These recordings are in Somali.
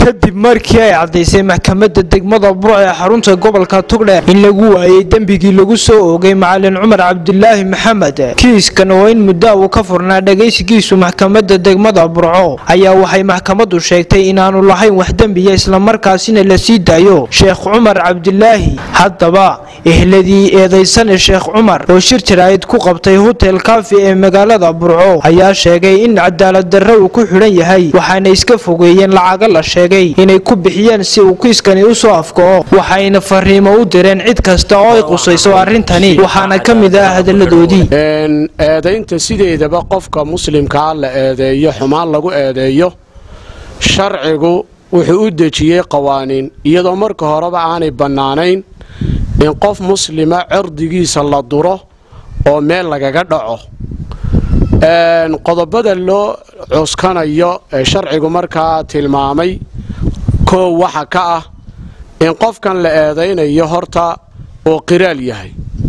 kadib markii ay caddaysay maxkamadda degmada burc ee xarunta gobolka tugdheer in lagu waayey dembigii lagu soo oogay macalin cumar cabdilaahi maxamed kiiskan oo in muddo uu ka furnaa dhagaysigiisu maxkamadda degmada burco ayaa waxay maxkamaddu sheegtay inaanu lahayn wax dembiya islamarkaasina la sii daayo sheekh cumar cabdilaahi haddaba ehladii eedaysane sheekh cumar oo shir jaraa'id ku qabtay hotel kafi ee magaalada burco ayaa sheegay in cadaalad darre uu ku xidhan yahay waxaana iska fogeeyeen lacaga la sheegay inay ku bixiyeen si uu kiiskani u soo afkaco waxayna fariimo u direen cid kasta oo ay qusayso arrintani waxaana ka mid ah hadalladoodii eedaynta sideedaba qofka muslimkaa la eedeeyo xumaan lagu eedeeyo sharcigu wuxuu u dejiyey qawaaniin iyadoo marka horeba aanay bannaanayn in qof muslima cirdigiisa la duro oo meel lagaga dhaco qodobada loo cuskanayo ee sharcigu markaa tilmaamay koow waxa ka ah in qofkan la eedaynayo horta uu qiraal yahay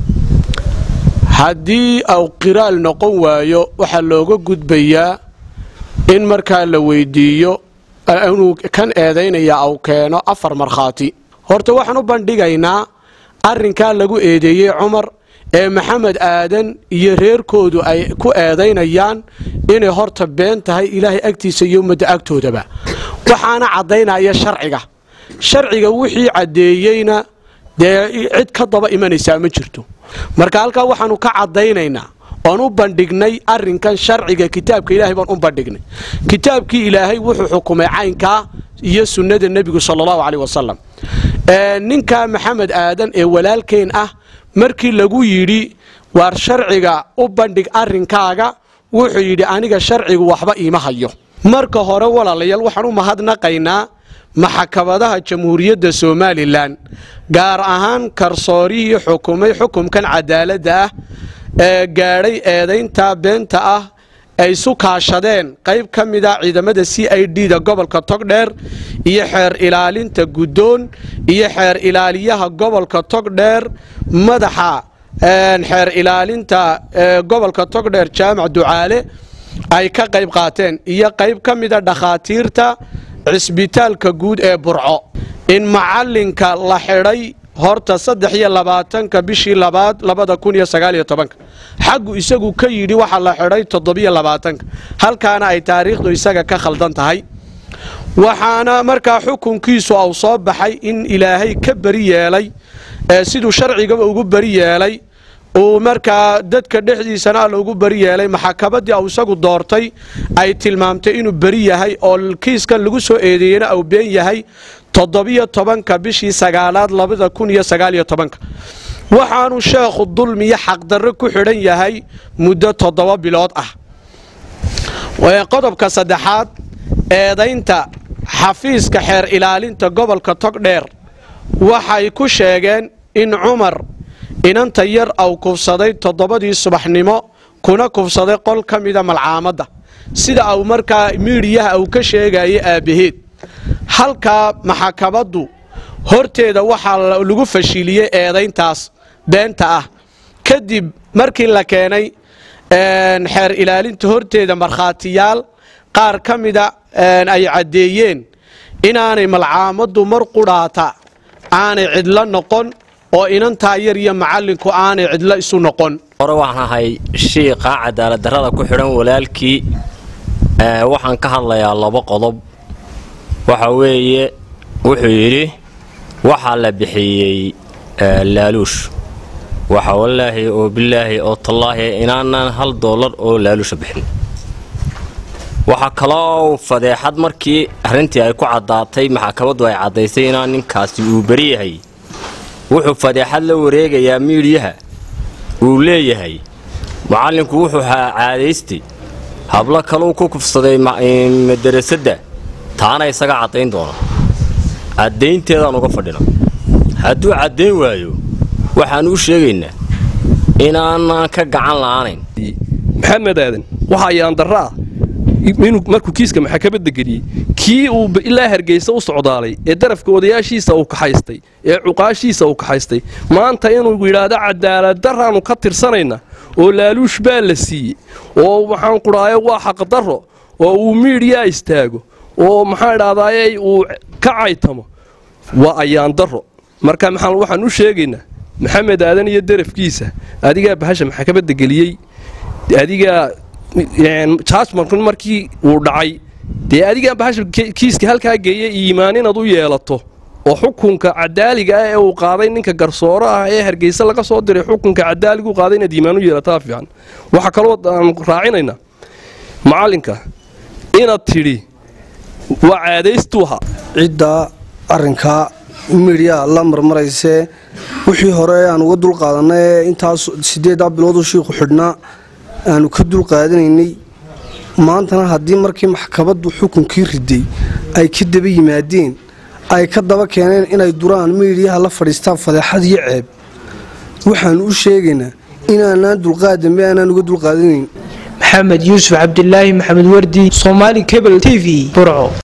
haddii uu qiraal noqon waayo waxaa looga gudbayaa in markaa la weydiiyo inuu kan eedaynaya uu keeno afar markhaati horta waxaan u bandhigaynaa arrinkaa lagu eedeeyey cumar ee maxamed aadan iyo reerkoodu ay ku eedaynayaan inay horta been tahay ilaahay agtiisa iyo ummadda agtoodaba waxaana caddaynaya sharciga sharciga wixii caddeeyeyna dee cid ka daba imanaysaa ma jirto marka halkaa waxaanu ka caddaynaynaa oon u bandhignay arrinkan sharciga kitaabka ilaahay baan u bandhignay kitaabkii ilaahay wuxuu xukumay caynkaa iyo sunnada nebigu sala allahu caleyh wasalam ninka maxamed aadan ee walaalkeen ah markii lagu yidhi waar sharciga u bandhig arrinkaaga wuxuu yidhi aniga sharcigu waxba iima hayo marka hore walaalayaal waxaan u mahadnaqaynaa maxkamadaha jamhuuriyadda somalilan gaar ahaan karsoorihii xukumay xukumkan cadaaladda ah ee gaadhay eedaynta beenta ah ay isu kaashadeen qayb ka mida ciidamada c i d da gobolka togdheer iyo xeer ilaalinta guddoon iyo xeer ilaaliyaha gobolka togdheer madaxa xeer ilaalinta gobolka togdheer jaamac ducaale ay ka qayb qaateen iyo qayb ka mida dhakhaatiirta cisbitaalka guud ee burco in macalinka la xidhay horta saddex iyo labaatanka bishii labaad labada kun iyo sagaaliyo tobanka xaggu isagu ka yidhi waxaa la xidhay toddobiyo labaatanka halkaana ay taariikhdu isaga ka khaldan tahay waxaana markaa xukunkiisu au soo baxay in ilaahay ka beri yeelay siduu sharcigaba ugu beri yeelay uu markaa dadka dhexdiisana alla ugu beri yeelay maxakamadii au isagu doortay ay tilmaamtay inuu beri yahay oo kiiskan lagu soo eedeeyena au been yahay toddobiyo tobanka bishii sagaalaad labada kun iyo sagaaliyo tobanka waxaanu sheekhu dulmiyo xaqdarro ku xidhan yahay muddo toddoba bilood ah qodobka saddexaad eedaynta xafiiska xeer ilaalinta gobolka togdheer waxay ku sheegeen in cumar inanta yar au kufsaday toddobadii subaxnimo kuna kufsaday qol ka mida malcaamadda sida au markaa miidhiyaha au ka sheegayay aabbaheed halkaa maxkamaddu horteeda waxaa lagu fashiliyey eedayntaas beenta ah kadib markii la keenay xeer ilaalinta horteeda markhaatiyaal qaar ka mida ay caddeeyeen inaanay malcaamaddu mar qudhaata aanay cidlo noqon oo inantaa yar iyo macallinku aanay cidlo isu noqon hore waxaan ahay shiiqa cadaaladdarrada ku xidhan walaalkii waxaan ka hadlayaa laba qodob waxa weeye wuxuu yidhi waxaa la bixiyey laaluush waxa wallaahi oo bilaahi oo tallaahi inaanan hal doolar oo laaluusha bixin waxaa kaloo fadeexad markii arrintii ay ku caddaatay maxkamaddu ay caddaysay inaan ninkaasi uu beri yahay wuxuu fadeexad la wareegayaa miidhiyaha uu leeyahay macallinku wuxuu caadaystay hablo kaluu ku kufsaday madarasadda taana isaga caddayn doona caddaynteedaan uga fadhina hadduu caddayn waayo waxaan u sheegaynaa inaanan ka gacan la'aanayn maxamed aadan waxaa yaandarra ah inuu markuu kiiska maxkamadda geliyey kii uu ilaa hargeysa u socdaalay ee darafka odayaashiisa uu kaxaystay ee cuqaashiisa uu kaxaystay maanta inuu yidhaahdo cadaaladdarraannu ka tirsanayna oo laaluush baa la siiyey oo waxaan qudhaayo waa xaqdarro oo uu miidhiyaa istaago oo maxaa idhahdaayey uu ka caytamo waa ayaan daro marka maxaan waxaan u sheegaynaa maxamed aadan iyo derafkiisa adigaa bahasha maxkamadda geliyey adigaa jaajmarku markii uu dhacay dee adigaa bahasha kiiska halkaa geeyay iimaan inaad u yeelato oo xukunka cadaaliga ah ee uu qaaday ninka garsooro ah ee hargeysa laga soo diray xukunka cadaaliga u qaaday inaad iimaan u yeelataa fiican waxaa kaloo aan raacinaynaa macallinka inaad tidhi waa caadaystuuha cidda arrinkaa midhyaa la marmaraysee wixii hore aan uga dulqaadanay ee intaas sideeddaa bilooduu shiiku xidhnaa aanu ka dulqaadanaynay maantana haddii markii maxkamaddu xukunkii riday ay ka daba yimaadeen ay ka daba keeneen inay duraan miidhiyaha la fadhiistaan fadeexad iyo ceeb waxaannu u sheegaynaa inaanaan dulqaad dambe aanaan uga dulqaadanayn maxamed yuusuf cabdilaahi maxamed wardi soomaali cable t v burco